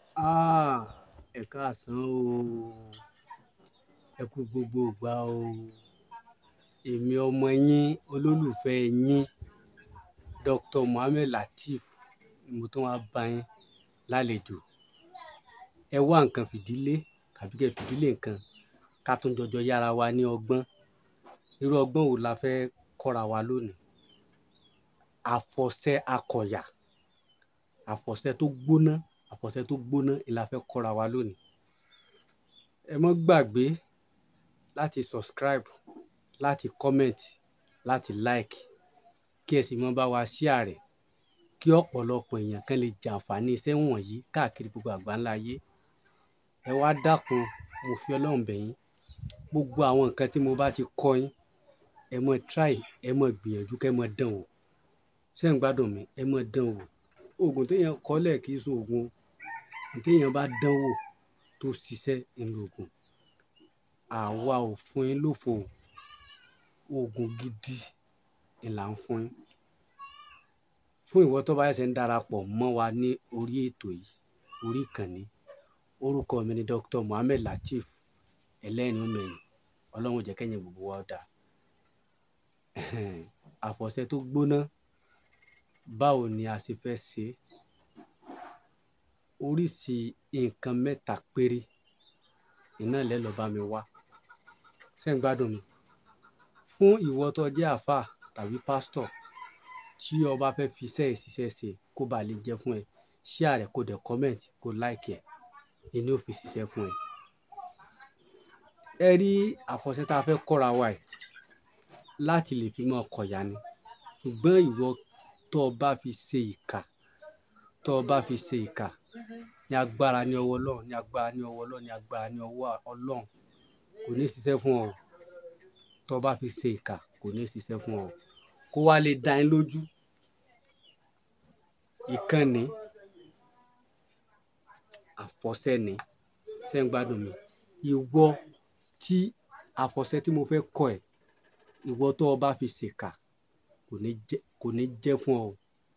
Ah, ẹ káàsán o. Ẹ kú gbogbo ìgbà o. Èmi ọmọ yín, olólùfẹ́ yín, Dr. Mohammed Lateef ni mo tún wá bá yín lálejò. Ẹ wá nǹkan fìdílé tàbí kí ẹ fìdílé nǹkan ká tún jọjọ yára wa ní ọgbọ́n. Irú ọgbọ́n wo la fẹ́ kọ́ra wa lónìí? Àfọ̀ṣẹ akọ̀yà, àfọ̀ṣẹ tó gbóná, àfọ̀ṣẹ tó gbóná ni la fẹ́ kọ́ra wa lónìí. Ẹ má gbàgbé láti subscribe, láti comment, láti like kí ẹ sì máa bá wa share rẹ̀ kí ọ̀pọ̀lọpọ̀ èèyàn kan lè jàǹfààní iṣẹ́ wọ̀nyí káàkiri gbogbo àgbáńlá ayé. Ẹ wá dákun, mo fi Ọlọ́run bẹ̀ yín. Gbogbo àwọn nǹkan tí mo bá ti kọ́ yín, ẹ má try, ẹ má gbìyànjú kí ẹ má dán wò. Ṣé ẹ̀ ń gbádùn mi? Ẹ má dán wò. Òògùn tí èèyàn kọ́lẹ̀ kì í ṣe òògùn. Ohun tí èèyàn bá dán wò tó ṣiṣẹ́ ni òògùn. Àwa ò fún yín lófo o. Òògùn gidi ni là ń fún yín. Fún ìwọ tó bá ṣẹ̀ṣẹ̀ ń darapọ̀ mọ́ wa ní orí ètò yìí, orí ìkànnì. Orúkọ mi ni Dr. Mohammed Lateef, ẹlẹ́rìn-ín òmẹ́yìn. Ọlọ́run ó jẹ́ kí ẹ̀yin gbogbo wa ó dà. Àfọ̀ṣẹ tó gbóná, báwo ni a ṣe fẹ́ ṣe? Oríṣi nǹkan mẹ́ta péré iná lẹ́ lọ bá mi wá. Ṣé ẹ̀ ń gbádùn mi? Fún ìwọ tó jẹ́ àlfá tàbí pastor tí o bá fẹ́ fi iṣẹ́ yìí ṣiṣẹ́ ṣe kó ba lè jẹ́ fún ẹ, share rẹ̀ kó dẹ̀ comment, kó like ẹ̀, ìní ó fi ṣiṣẹ́ fún ẹ. Ẹ rí àfọ̀ṣẹ tí a fẹ́ kọ́ra wa yìí láti lè fi máa kọ̀yà ni. Ṣùgbọ́n ìwọ tó bá fi ṣe ìkà, tó bá fi ṣe ìkà, ní agbára ní ọwọ́ Ọlọ́run, ní agbára ní ọwọ́ Ọlọ́run, ní agbára ní ọwọ́ Ọlọ́run, kò ní ṣiṣẹ́ fún ọ. Tó bá fi ṣe ìkà, kò ní ṣiṣẹ́ fún ọ. Kó wá lè dá yín lójú. Ìkan ni, àfọ̀ṣẹ ni. Ṣé ẹ̀ ń gbádùn mi? Ìwọ tí àfọ̀ṣẹ tí mo fẹ́ kọ́ ẹ, ìwọ tó bá fi ṣe ìkà, kò ní jẹ́, kò ní jẹ́ fún ọ.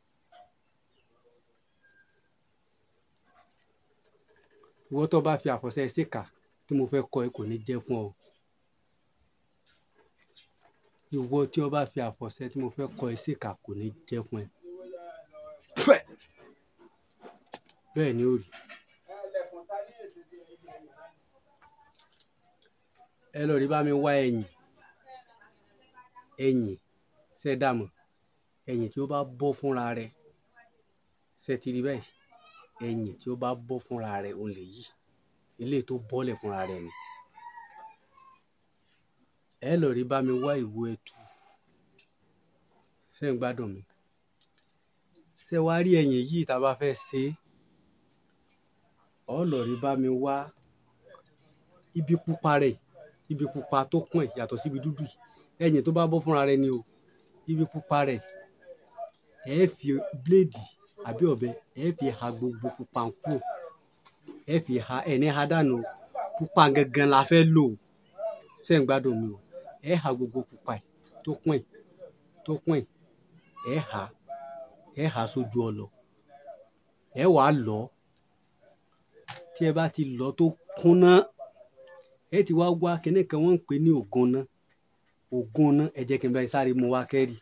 Ìwọ tó bá fi àfọ̀ṣẹ ṣe ìkà tí mo fẹ́ kọ́ ẹ kò ní jẹ́ fún ọ. Ìwọ tí o bá fi àfọ̀ṣẹ tí mo fẹ́ kọ́ ẹ ṣe ìkà kò ní jẹ́ fún ẹ. Bẹ́ẹ̀ ni ó rí. Ẹ lọ rí bá mi wá ẹ̀yìn. Ẹ̀yìn, ṣé ẹ dà mọ̀? Ẹ̀yìn tí ó bá bọ́ fúnra rẹ̀. Ṣé ẹ ti rí báyìí? Ẹ̀yìn tí ó bá bọ́ fúnra rẹ̀, òun lè yí. Eléyìí tó bọ́lẹ̀ fúnra rẹ̀ ni. Ẹ lọ rí bá mi wá ìwo ẹtu. Ṣé ẹ̀ ń gbádùn mi? Ṣé wá rí ẹ̀yìn yìí tí a bá fẹ́ ṣe? Ó lọ rí bá mi wá ibi pupa rẹ̀, ibi pupa tó kún ẹ̀ yàtọ̀ sí ibi dúdú yìí. Ẹ̀yìn tó bá bọ́ fúnra rẹ̀ ni o. Ibi pupa rẹ̀, ẹ fi blade àbí ọ̀bẹ, ẹ fi ha gbogbo pupa ń kúrò. Ẹ fi ha, ẹ ní ha dànù o. Pupa gangan la fẹ́ lò o. Ṣé ẹ̀ ń gbádùn mi o? Ẹ ha gbogbo pupa yìí tó kún ẹ̀, tó kún ẹ̀. Ẹ ha, ẹ ha sójú ọlọ. Ẹ wá lọ. Tí ẹ bá ti lọ tó kúnná, ẹ ti wá wá kíni kan wọ́n ń pè ní ògúnná. Ògúnná, ẹ jẹ́ kí n bá yín sáré mú wá kẹ́rì.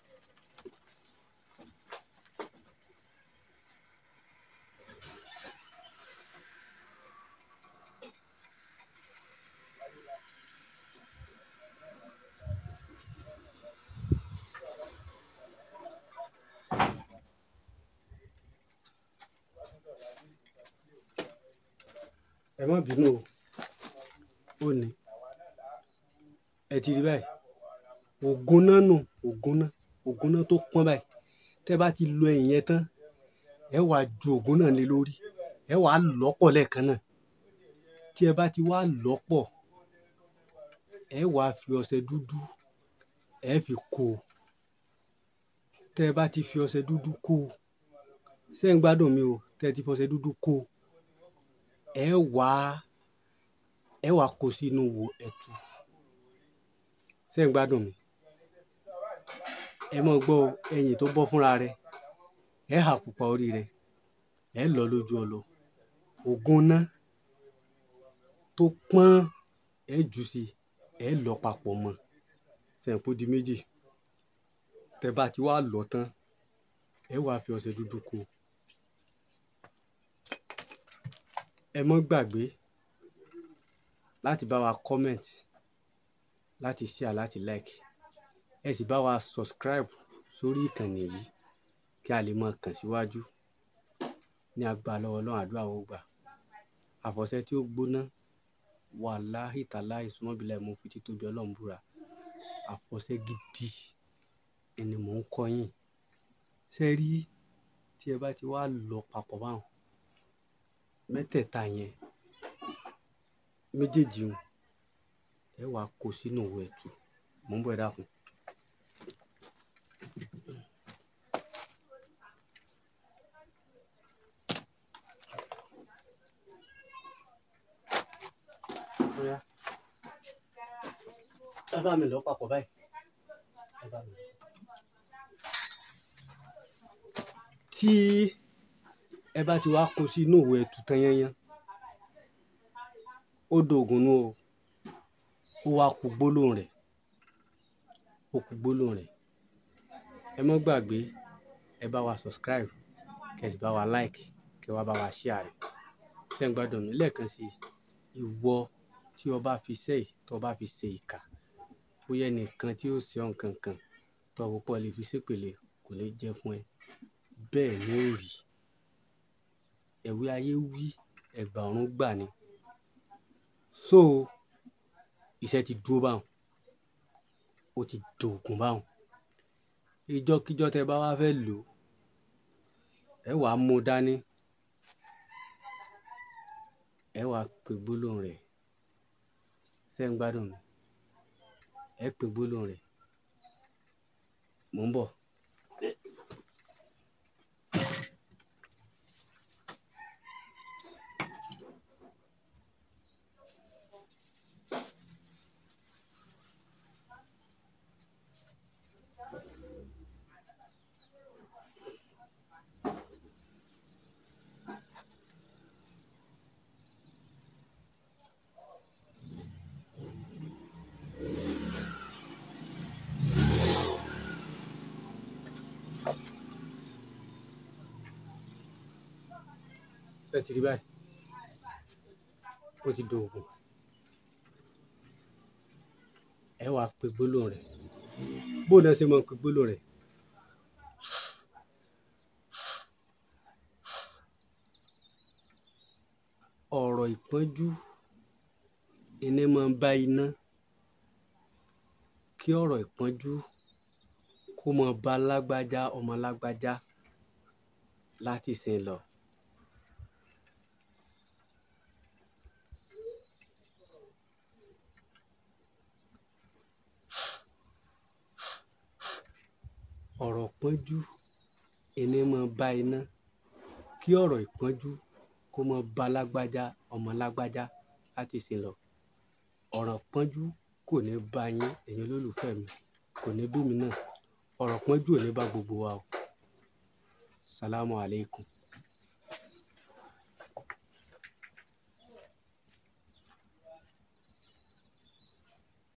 Ẹ má bínú o. Ó ní. Ẹ ti rí báyìí? Ògúnná nù, ògúnná, ògúnná tó pọ́n báyìí. Tẹ bá ti lo ẹ̀yìn yẹn tán, ẹ wá ju ògúnná lé lórí. Ẹ wá lọ́pọ̀ lẹ́ẹ̀kan náà. Tí ẹ bá ti wá lọ́pọ̀, ẹ wá fi ọṣẹ dúdú, ẹ fi kó. Tẹ bá ti fi ọṣẹ dúdú kó, ṣé ẹ̀ ń gbádùn mi o? Tẹ ti fi ọṣẹ dúdú kó, ẹ wá, ẹ wá kó sínú wo ẹtu. Ṣé ẹ̀ ń gbádùn mi? Ẹ má gbọ́ o. Ẹ̀yìn tó bọ́ fúnra rẹ̀, ẹ ha pupa orí rẹ̀, ẹ lọ lójú ọlọ. ògùn ná tó pọ́n ẹ jù sí ẹ lọ papọ̀ mọ́ sẹ̀ǹpó di méjì tẹ bá ti wá lọ tán ẹ wàá fi ọṣẹ dúdú kó ẹ mọ́ gbàgbé láti bá wa comment láti share láti like ẹ sì bá wa subscribe sórí ìkànnì yìí kí a lè máa kàn síwájú ní agbára lọ́wọ́ ọlọ́run àdúrà ó gbà àfọ̀ṣẹ tí ó gbóná wàláhì tàláhì sùmọ́bìlà mo fi títóbi ọlọ́run búra àfọ̀ṣẹ gidi ni mò ń kọ́ yín ṣe rí tí ẹ bá ti wá lọ papọ̀ báwọn mẹ́tẹ̀ẹ̀ta yẹn méjèèjì ń ẹ wàá kó sínú òwò ẹ̀tù mò ń bọ̀ ẹ dákun. Bóyá ẹ bá mi lọ papọ̀ báyìí. Ẹ bá mi lọ. Tí ẹ bá ti wá kó sí inú òwò ẹ̀tù tán yányán ó dògùn nú o ó wá kú gbólóhùn rẹ̀ ó kú gbólóhùn rẹ̀ ẹ mọ́ gbàgbé ẹ bá wa subscribe kẹ́ sì bá wa like kẹ́ wá bá wa share rẹ̀ ṣé ń gbádùn mi lẹ́ẹ̀kan sí ìwọ tí o bá fi ṣe tó bá fi ṣe ìkà bóyá ẹnìkan tí ó ṣe ọ̀ nǹkan kan tó o pọ̀ lè fi ṣépèlè kò ní jẹ́ fún ẹ bẹ́ẹ̀ ni ó rí ẹ̀wí ayé wí ẹ̀gbà ọ̀run gbà ni so iṣẹ́ ti dúró báwọn ó ti dògùn báwọn ìjọkíjọ tẹ bá wá fẹ́ lò ó ẹ wàá mú dání ẹ wàá pe gbólóhùn rẹ̀ ṣé ń gbádùn mi ẹ pe gbólóhùn rẹ̀ mò ń bọ̀. ṣé ti rí báyìí ó ti dògùn ẹ wàá pe gbólóhùn rẹ̀ bó náà ṣe máa pe gbólóhùn rẹ̀ ọ̀rọ̀ ìpọ́njú iná máa ń bá iná kí ọ̀rọ̀ ìpọ́njú kó máa bá lágbájá ọmọ lágbájá láti sìn lọ. ọ̀rọ̀ ìpọ́njú iná máa bá iná kí ọ̀rọ̀ ìpọ́njú kó máa bá lágbájá ọmọ lágbájá láti sìn lọ. ọ̀rọ̀ ìpọ́njú kò ní bá yín ẹ̀yin olólùfẹ́ mi kò ní bí mi náà ọ̀rọ̀ ìpọ́njú ò ní bá gbogbo wa o. Salamu alaikum.